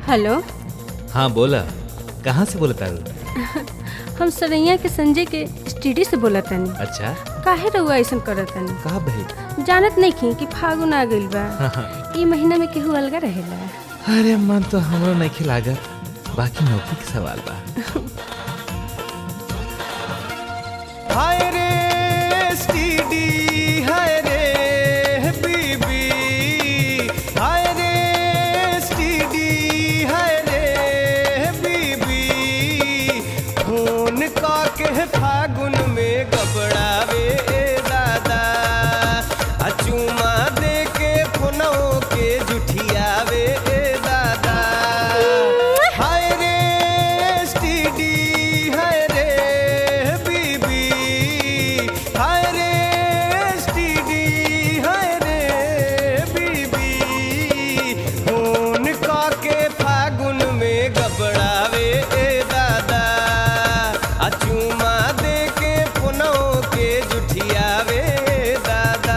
Hello हाँ बोला कहाँ से बोला तारू हम सरैया के संजय के स्टडी से बोला तनी अच्छा काहे रहुआ ऐसा करत तनी कहा भाई जानत नहीं खी कि फागुन आ गइल बा हाँ, हाँ। ई महीना में केहू अलगा रहेला अरे मन तो हमरो नहीं खिलागत बाकी नौकरी के सवाल बा हाय रे स्टीडी हाय रे बीबी हाय रे स्टीडी हाय रे बीबी फोन का के फागुन में गबड़ावे दादा आ चुमा दे के फोनों के जुठियावे दादा हाय रे स्टीडी हाय रे बीबी हाय रे स्टीडी हाय रे बीबी फोन का के फागुन में गबड़ावे दादा आ चुमा दे के फोनों के जुठियावे दादा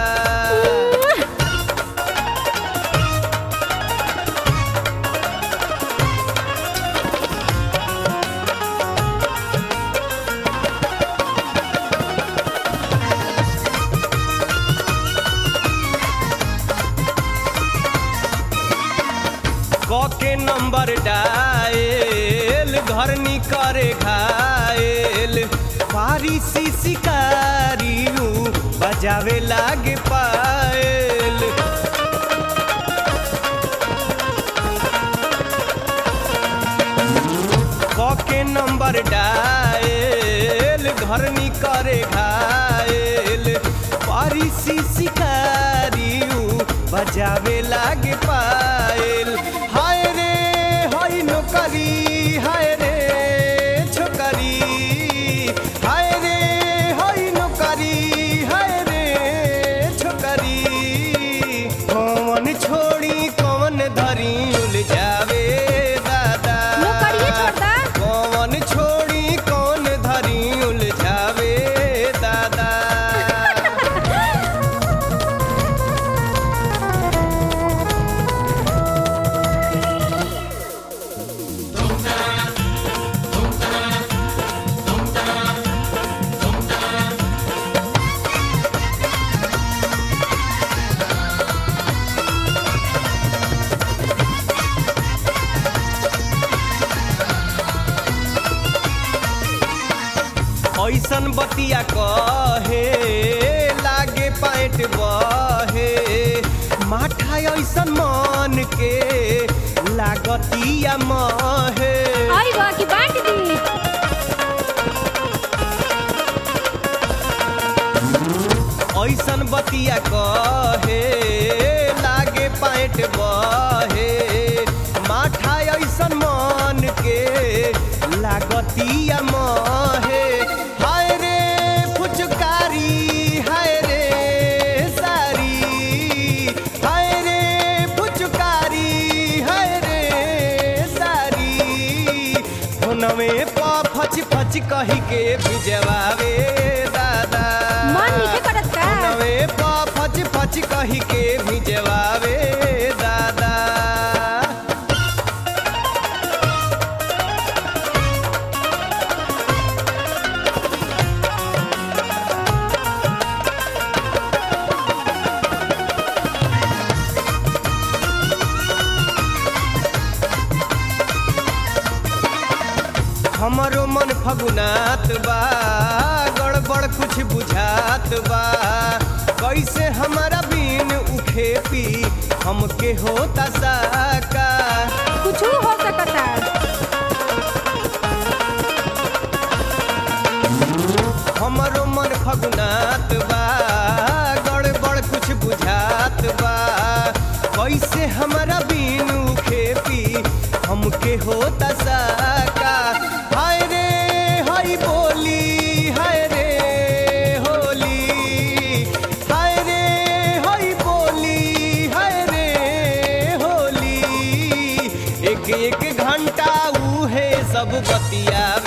क के नंबर डायल घर करे घायल पारी सी शिकारी ऊ बजावे लागे पायल क के नंबर डायल घर करे घायल पारी सी शिकारी ऊ बजावे लागे पायल हाय रे हाय नौकरी हाय रे छोकरी हाय रे हाय नौकरी हाय रे छोकरी कौन छोड़ी कौन धरी उलझावे दादा नौकरिये छोड़ दा। कौन छोड़ी कौन धरी उलझावे दादा ऐसन बतिया कहे लागे पैंट बहे माठा ऐसन मन के लागतिया महे आई बा की बांट दी ऐसन बतिया कहे लागे पैंट बहे माठा ऐसन मन के लागतिया महे हाय रे फुचकारी हाय रे सारी हाय रे फुचकारी हाय रे सारी फोनवे प फच फच कही के भिजवावे दादा मन नीचे करत का फोनवे प फच फच कही के भिजवावे दादा हमरो मन फगुनात बा गड़बड़ कुछ बुझात बा कैसे हमारा बीन उखे पी हमके होता साका कुछ हो सकता हमरो मन फगुनात बा गड़बड़ कुछ बुझात बा कैसे हमारा बीन उखे पी हमके होता साका हाय रे हाय बोली हाय रे होली हाय रे हाय बोली हाय रे होली एक एक घंटा उहे सब बतियावे